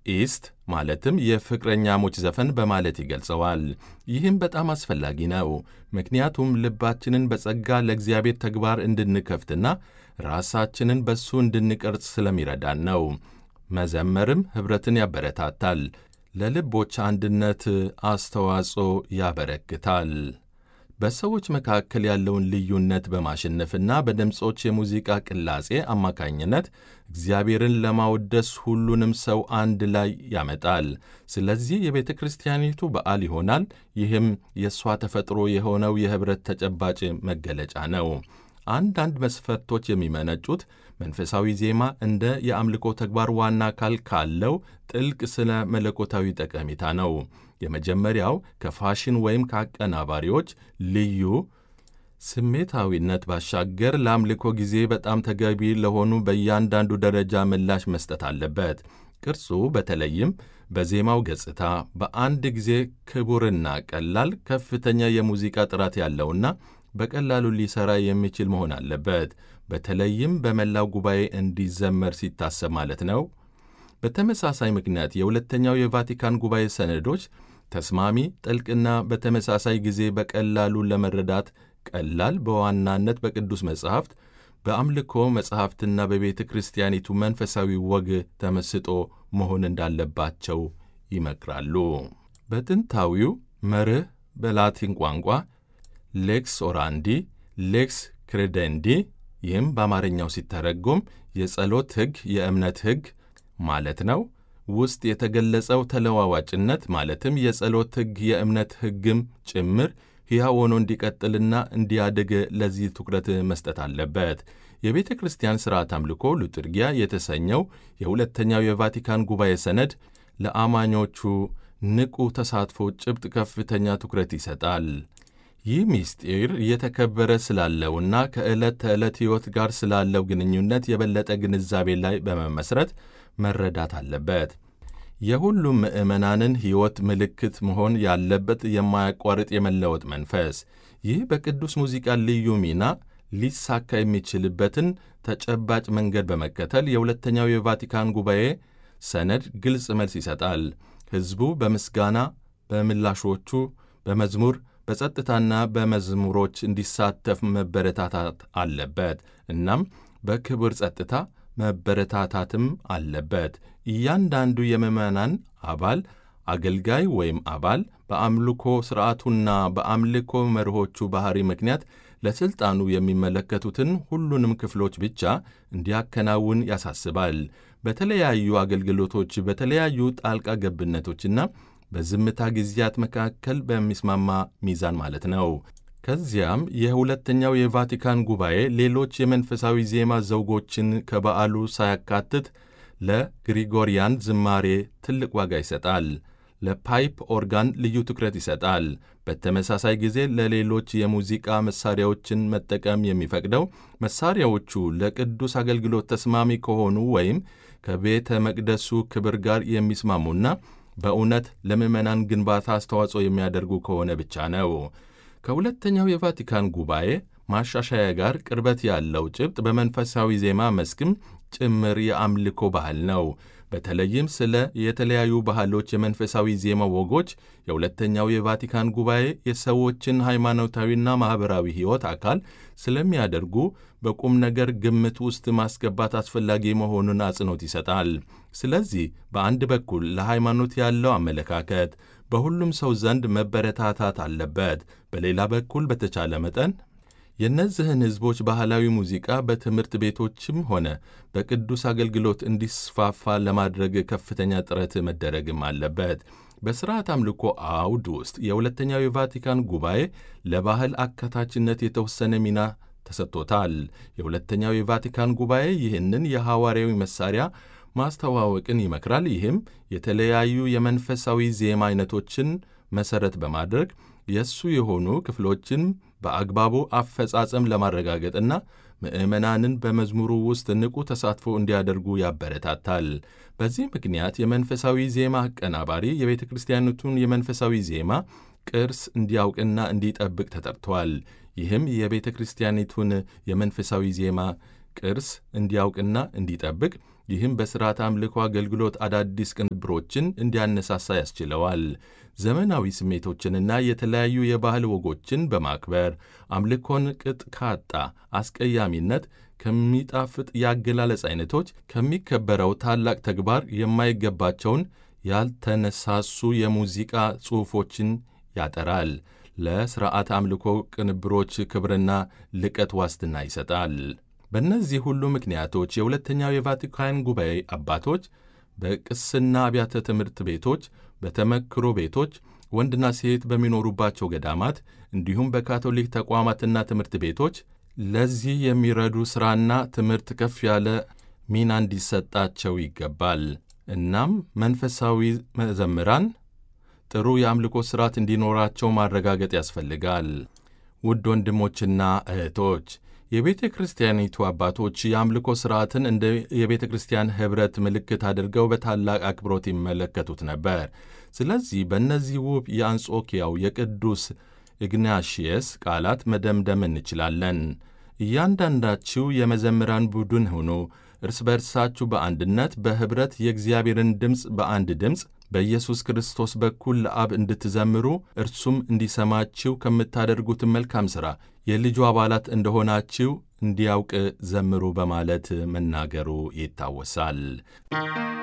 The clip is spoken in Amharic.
ኢስት ማለትም የፍቅረኛሞች ዘፈን በማለት ይገልጸዋል። ይህም በጣም አስፈላጊ ነው፣ ምክንያቱም ልባችንን በጸጋ ለእግዚአብሔር ተግባር እንድንከፍትና ራሳችንን በእሱ እንድንቀርጽ ስለሚረዳን ነው። መዘመርም ኅብረትን ያበረታታል፣ ለልቦች አንድነት አስተዋጽኦ ያበረክታል። በሰዎች መካከል ያለውን ልዩነት በማሸነፍና በድምፆች የሙዚቃ ቅላጼ አማካኝነት እግዚአብሔርን ለማወደስ ሁሉንም ሰው አንድ ላይ ያመጣል። ስለዚህ የቤተ ክርስቲያኒቱ በዓል ይሆናል። ይህም የእሷ ተፈጥሮ የሆነው የኅብረት ተጨባጭ መገለጫ ነው። አንዳንድ መስፈርቶች የሚመነጩት መንፈሳዊ ዜማ እንደ የአምልኮ ተግባር ዋና አካል ካለው ጥልቅ ስነ መለኮታዊ ጠቀሜታ ነው። የመጀመሪያው ከፋሽን ወይም ከአቀናባሪዎች ልዩ ስሜታዊነት ባሻገር ለአምልኮ ጊዜ በጣም ተገቢ ለሆኑ በእያንዳንዱ ደረጃ ምላሽ መስጠት አለበት። ቅርጹ በተለይም በዜማው ገጽታ በአንድ ጊዜ ክቡርና ቀላል፣ ከፍተኛ የሙዚቃ ጥራት ያለውና በቀላሉ ሊሠራ የሚችል መሆን አለበት። በተለይም በመላው ጉባኤ እንዲዘመር ሲታሰብ ማለት ነው። በተመሳሳይ ምክንያት የሁለተኛው የቫቲካን ጉባኤ ሰነዶች ተስማሚ፣ ጥልቅና በተመሳሳይ ጊዜ በቀላሉ ለመረዳት ቀላል፣ በዋናነት በቅዱስ መጻሕፍት፣ በአምልኮ መጻሕፍትና በቤተ ክርስቲያኒቱ መንፈሳዊ ወግ ተመስጦ መሆን እንዳለባቸው ይመክራሉ። በጥንታዊው መርህ በላቲን ቋንቋ ሌክስ ኦራንዲ፣ ሌክስ ክሬደንዲ ይህም በአማርኛው ሲተረጎም የጸሎት ሕግ፣ የእምነት ሕግ ማለት ነው ውስጥ የተገለጸው ተለዋዋጭነት ማለትም የጸሎት ሕግ የእምነት ሕግም ጭምር ሕያው ሆኖ እንዲቀጥልና እንዲያድግ ለዚህ ትኩረት መስጠት አለበት። የቤተ ክርስቲያን ሥርዓት አምልኮ ሉጥርጊያ የተሰኘው የሁለተኛው የቫቲካን ጉባኤ ሰነድ ለአማኞቹ ንቁ ተሳትፎ ጭብጥ ከፍተኛ ትኩረት ይሰጣል። ይህ ምስጢር እየተከበረ ስላለውና ከዕለት ተዕለት ሕይወት ጋር ስላለው ግንኙነት የበለጠ ግንዛቤ ላይ በመመስረት መረዳት አለበት። የሁሉም ምዕመናንን ሕይወት ምልክት መሆን ያለበት የማያቋርጥ የመለወጥ መንፈስ። ይህ በቅዱስ ሙዚቃ ልዩ ሚና ሊሳካ የሚችልበትን ተጨባጭ መንገድ በመከተል የሁለተኛው የቫቲካን ጉባኤ ሰነድ ግልጽ መልስ ይሰጣል። ሕዝቡ በምስጋና በምላሾቹ፣ በመዝሙር በጸጥታና በመዝሙሮች እንዲሳተፍ መበረታታት አለበት። እናም በክብር ጸጥታ መበረታታትም አለበት። እያንዳንዱ የምዕመናን አባል አገልጋይ ወይም አባል በአምልኮ ሥርዓቱና በአምልኮ መርሆቹ ባሕሪ ምክንያት ለሥልጣኑ የሚመለከቱትን ሁሉንም ክፍሎች ብቻ እንዲያከናውን ያሳስባል። በተለያዩ አገልግሎቶች፣ በተለያዩ ጣልቃ ገብነቶችና በዝምታ ጊዜያት መካከል በሚስማማ ሚዛን ማለት ነው። ከዚያም የሁለተኛው የቫቲካን ጉባኤ ሌሎች የመንፈሳዊ ዜማ ዘውጎችን ከበዓሉ ሳያካትት ለግሪጎሪያን ዝማሬ ትልቅ ዋጋ ይሰጣል። ለፓይፕ ኦርጋን ልዩ ትኩረት ይሰጣል። በተመሳሳይ ጊዜ ለሌሎች የሙዚቃ መሣሪያዎችን መጠቀም የሚፈቅደው መሣሪያዎቹ ለቅዱስ አገልግሎት ተስማሚ ከሆኑ ወይም ከቤተ መቅደሱ ክብር ጋር የሚስማሙና በእውነት ለምዕመናን ግንባታ አስተዋጽኦ የሚያደርጉ ከሆነ ብቻ ነው። ከሁለተኛው የቫቲካን ጉባኤ ማሻሻያ ጋር ቅርበት ያለው ጭብጥ በመንፈሳዊ ዜማ መስክም ጭምር የአምልኮ ባህል ነው። በተለይም ስለ የተለያዩ ባህሎች የመንፈሳዊ ዜማ ወጎች የሁለተኛው የቫቲካን ጉባኤ የሰዎችን ሃይማኖታዊና ማኅበራዊ ሕይወት አካል ስለሚያደርጉ በቁም ነገር ግምት ውስጥ ማስገባት አስፈላጊ መሆኑን አጽንኦት ይሰጣል። ስለዚህ በአንድ በኩል ለሃይማኖት ያለው አመለካከት በሁሉም ሰው ዘንድ መበረታታት አለበት። በሌላ በኩል በተቻለ መጠን የእነዚህን ሕዝቦች ባህላዊ ሙዚቃ በትምህርት ቤቶችም ሆነ በቅዱስ አገልግሎት እንዲስፋፋ ለማድረግ ከፍተኛ ጥረት መደረግም አለበት። በሥርዓት አምልኮ አውድ ውስጥ የሁለተኛው የቫቲካን ጉባኤ ለባህል አካታችነት የተወሰነ ሚና ተሰጥቶታል። የሁለተኛው የቫቲካን ጉባኤ ይህንን የሐዋርያዊ መሣሪያ ማስተዋወቅን ይመክራል። ይህም የተለያዩ የመንፈሳዊ ዜማ አይነቶችን መሠረት በማድረግ የእሱ የሆኑ ክፍሎችን በአግባቡ አፈጻጸም ለማረጋገጥና ምዕመናንን በመዝሙሩ ውስጥ ንቁ ተሳትፎ እንዲያደርጉ ያበረታታል። በዚህ ምክንያት የመንፈሳዊ ዜማ አቀናባሪ የቤተ ክርስቲያኒቱን የመንፈሳዊ ዜማ ቅርስ እንዲያውቅና እንዲጠብቅ ተጠርቷል። ይህም የቤተ ክርስቲያኒቱን የመንፈሳዊ ዜማ ቅርስ እንዲያውቅና እንዲጠብቅ ይህም በሥርዓት አምልኮ አገልግሎት አዳዲስ ቅንብሮችን እንዲያነሳሳ ያስችለዋል። ዘመናዊ ስሜቶችንና የተለያዩ የባህል ወጎችን በማክበር አምልኮን ቅጥ ካጣ አስቀያሚነት ከሚጣፍጥ የአገላለጽ አይነቶች ከሚከበረው ታላቅ ተግባር የማይገባቸውን ያልተነሳሱ የሙዚቃ ጽሑፎችን ያጠራል። ለሥርዓት አምልኮ ቅንብሮች ክብርና ልቀት ዋስትና ይሰጣል። በእነዚህ ሁሉ ምክንያቶች የሁለተኛው የቫቲካን ጉባኤ አባቶች በቅስና አብያተ ትምህርት ቤቶች፣ በተመክሮ ቤቶች፣ ወንድና ሴት በሚኖሩባቸው ገዳማት እንዲሁም በካቶሊክ ተቋማትና ትምህርት ቤቶች ለዚህ የሚረዱ ሥራና ትምህርት ከፍ ያለ ሚና እንዲሰጣቸው ይገባል። እናም መንፈሳዊ መዘምራን ጥሩ የአምልኮ ሥርዓት እንዲኖራቸው ማረጋገጥ ያስፈልጋል። ውድ ወንድሞችና እህቶች የቤተ ክርስቲያኒቱ አባቶች የአምልኮ ሥርዓትን እንደ የቤተ ክርስቲያን ኅብረት ምልክት አድርገው በታላቅ አክብሮት ይመለከቱት ነበር። ስለዚህ በእነዚህ ውብ የአንጾኪያው የቅዱስ ኢግናሽየስ ቃላት መደምደም እንችላለን። እያንዳንዳችሁ የመዘምራን ቡድን ሁኑ፣ እርስ በርሳችሁ በአንድነት በኅብረት የእግዚአብሔርን ድምፅ በአንድ ድምፅ በኢየሱስ ክርስቶስ በኩል ለአብ እንድትዘምሩ እርሱም እንዲሰማችሁ ከምታደርጉትን መልካም ሥራ የልጁ አባላት እንደሆናችሁ እንዲያውቅ ዘምሩ በማለት መናገሩ ይታወሳል።